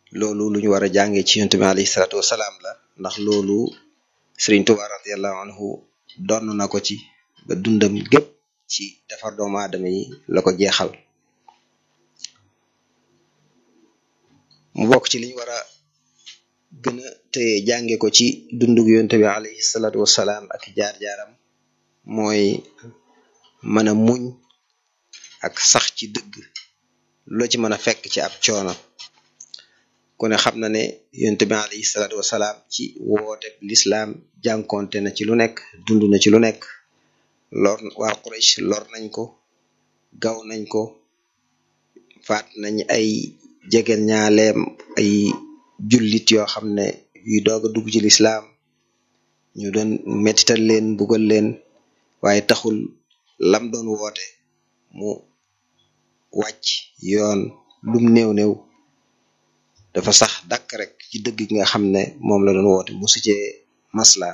loolu lu ñu war a jàngee ci yonent bi alayhi salaatu wasalaam la ndax loolu Sëriñ Tuubaa radiyallahu anhu donn na ko ci ba dundam gépp ci defar doomu aadama yi la ko jeexal mu bokk ci liñ war a gën a téye jànge ko ci dundug yonent bi alayhi salaatu wasalaam ak jaar-jaaram mooy mën a muñ ak sax ci dëgg loo ci mën a fekk ci ab coono ku ne xam na ne yonent bi alayhi salaatu wasalaam ci woote lislaam jànkonte na ci lu nekk dund na ci lu nekk lor waa Quraysh lor nañ ko gaw nañ ko faat nañ ay jegeen ñaaleem ay jullit yoo xam ne yuy doog a dugg ci lislaam ñu doon mettital leen bugal leen waaye taxul lam doon woote mu wàcc yoon lum néew néew dafa sax dàkk rek ci dëgg gi nga xam ne moom la doon woote musu cee masla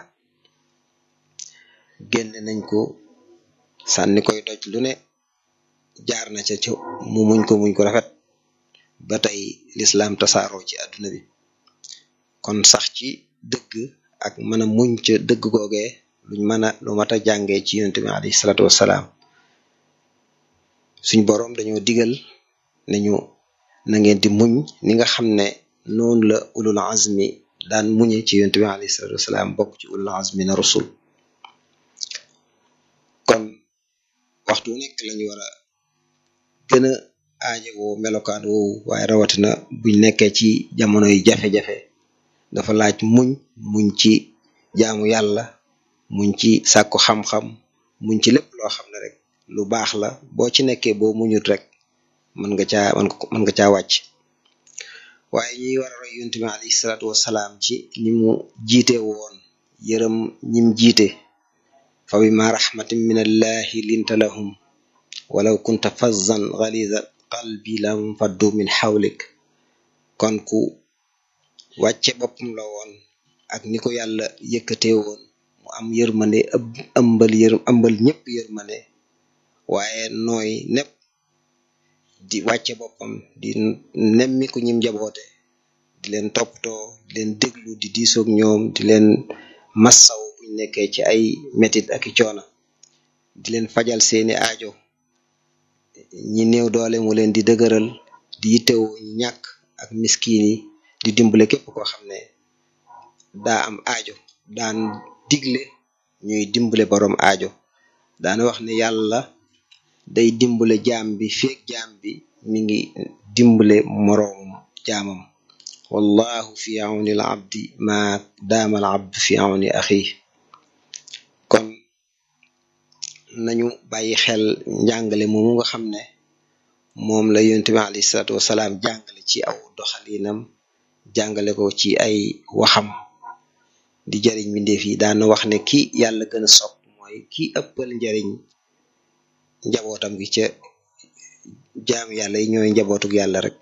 génne nañ ko sànni koy doj lu ne jaar na ca ca mu muñ ko muñ ko rafet ba tey lislaam tasaaroo ci àdduna bi kon sax ci dëgg ak mën a muñ ca dëgg googee luñ mën a lu mat a jàngee ci yonent bi alayhi salaatu wassalaam suñ boroom dañoo digal nañu na ngeen di muñ ni nga xam ne noonu la ulul azmi daan muñe ci yonent bi alayhi salaatu wassalaam bokk ci ulul azmi na rusul kon waxtu nekk lañu war a gën a aajowoo melokaan woowu waaye rawatina buñ nekkee ci jamono yi jafe-jafe dafa laaj muñ muñ ci jaamu yàlla muñ ci sàkku xam-xam muñ ci lépp loo xam ne rek lu baax la boo ci nekkee boo muñut rek mën nga caa mën nga caa wàcc waaye ñuy war a roy yonent bi alayhi salaatu wassalaam ci ni mu jiite woon yërëm ñim jiite fa bima rahmatin min allahi linta lahum walaw kunta fazzan ghaliza qalbi lam faddu min hawlik kon ku wàcce boppam la woon ak ni ko yàlla yëkkatee woon mu am yërmande ëmbal yër ëmbal ñëpp yërmande waaye nooy nepp di wàcce boppam di nemmi ku ñim jaboote di leen toppatoo di leen déglu di diisoog ñoom di leen massaw buñ nekkee ci ay metit ak i coona di leen fajal seeni aajo ñi néew doole mu leen di dëgëral di yittewoo ñi ñàkk ak miskin yi di dimbale képp koo xam ne daa am aajo daan digle ñuy dimbale borom aajo daana wax ne yàlla day dimbale jaam bi feek jaam bi mi ngi dimbale moroom jaamam wallahu fi awni al abdi ma daama al abd fi awni axi kon nañu bàyyi xel njàngale moomu nga xam ne moom la yonent bi alayhi salaatu wasalaam jàngale ci aw doxalinam jàngale ko ci ay waxam di jariñ mbindeef yi daana wax ne ki yàlla gën a sopp mooy ki ëppal njariñ njabootam gi ca jaam yàlla yi ñooy njabootuk yàlla rek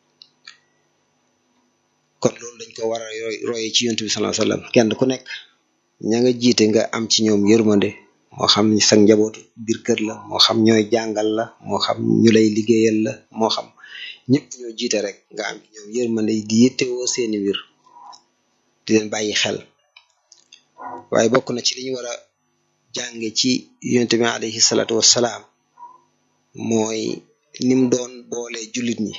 kon loolu dañ ko war a roye ci yonent bi sallallahu alayhi wasallam kenn ku nekk ña nga jiite nga am ci ñoom yërmande moo xam sa njabootu biir kër la moo xam ñooy jàngal la moo xam ñu lay liggéeyal la moo xam ñëpp ñoo jiite rek nga am ci ñoom yërmande di yittewoo seeni wir di leen bàyyi xel waaye bokk na ci li ñu war a jànge ci yonent bi alayhi salaatu wassalaam mooy nim doon boole jullit ñi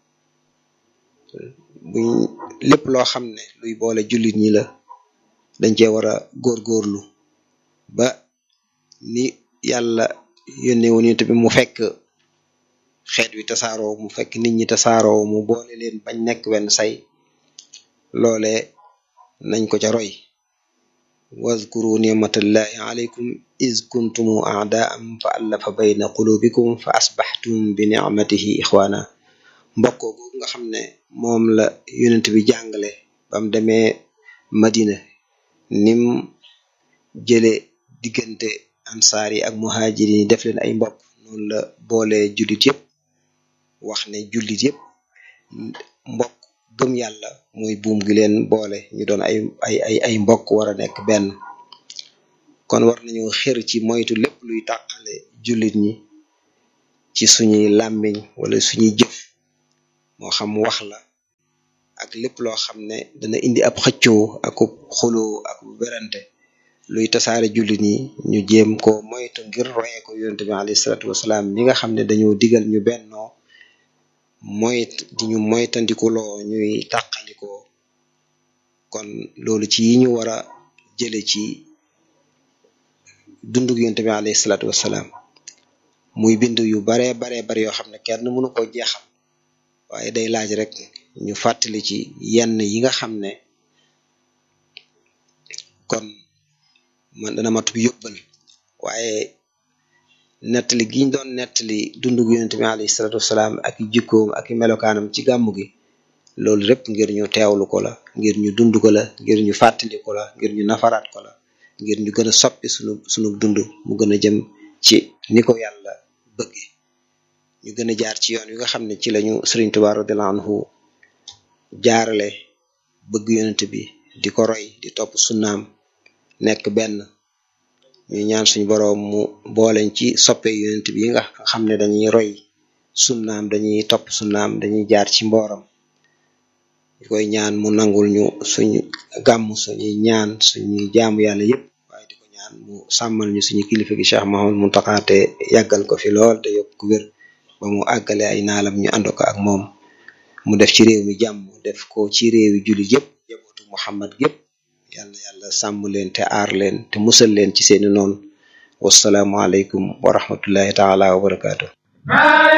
buñ lépp loo xam ne luy boole jullit ñi la dañ cee war a góorgóorlu ba ni yàlla yónnee woon yonent bi mu fekk xeet wi tasaaroo mu fekk nit ñi tasaaroo mu boole leen bañ nekk wenn say loole nañ ko ca roy wazkuru nicmatallahi alaykum iz kuntum a'daan fa allafa bayna qulubikum fa asbaxtum bi nicmatihi ixwaana mbokkoo googu nga xam ne moom la yonent bi jàngale bam demee madina nim jële diggante ansaar yi ak muhaajir yi def leen ay mbokk noonu la boole jullit yëpp wax ne jullit yëpp mbokk gëm yàlla mooy buum gi leen boole ñu doon ay ay ay ay mbokk war a nekk benn kon war nañu xër ci moytu lépp luy tàqale jullit ñi ci suñuy làmmiñ wala suñuy jëf moo xam wax la ak lépp loo xam ne dana indi ab xëccoo ak xuloo ak werante luy tasaare jullit ñi ñu jéem ko moytu ngir royee ko yonente bi alayhi salaatu wasalaam mi nga xam ne dañoo digal ñu bennoo moyt di ñu moytandikuloo ñuy tàqalikoo kon loolu ci yi ñu war a jële ci dundug yonente bi alayhi salaatu wasalaam muy bind yu baree baree bari yoo xam ne kenn mënu ko jeexal waaye day laaj rek ñu fàttali ci yenn yi nga xam ne kon man dana matub yóbbal waaye nettali giñ doon nettali dundug yonente bi alayhi salaatu wasalaam ak i jikkoom ak i melokaanam ci gàmmu gi loolu lépp ngir ñu teewlu ko la ngir ñu dund ko la ngir ñu fàttali ko la ngir ñu nafaraat ko la ngir ñu gën a soppi sunu sunu dund mu gën a jëm ci ni ko yàlla bëgge ñu gën a jaar ci yoon wi nga xam ne ci lañu Sëriñ Tuubaa radiyallahu anhu jaarale bëgg yonent bi di ko roy di topp sunnaam nekk benn ñu ñaan suñu boroom mu booleñ ci soppe yonent bi nga xam ne dañuy roy sunnaam dañuy topp sunnaam dañuy jaar ci mbooram ñu koy ñaan mu nangul ñu suñu gàmm suñuy ñaan suñuy jaamu yàlla yépp waaye di ko ñaan mu sàmmal ñu suñu kilifa gi Cheikh Mahamad Muntaxa te yàggal ko fi lool te yokk wér ba mu àggale ay naalam ñu ànd ko ak moom mu def ci réew mi jàmm def ko ci réewi jullit yépp jabootu Muhammad gépp yàlla yàlla sàmm leen te aar leen te musal leen ci seeni noonu wasalaamu aleykum wa rahmatullahi taala wa barakaatu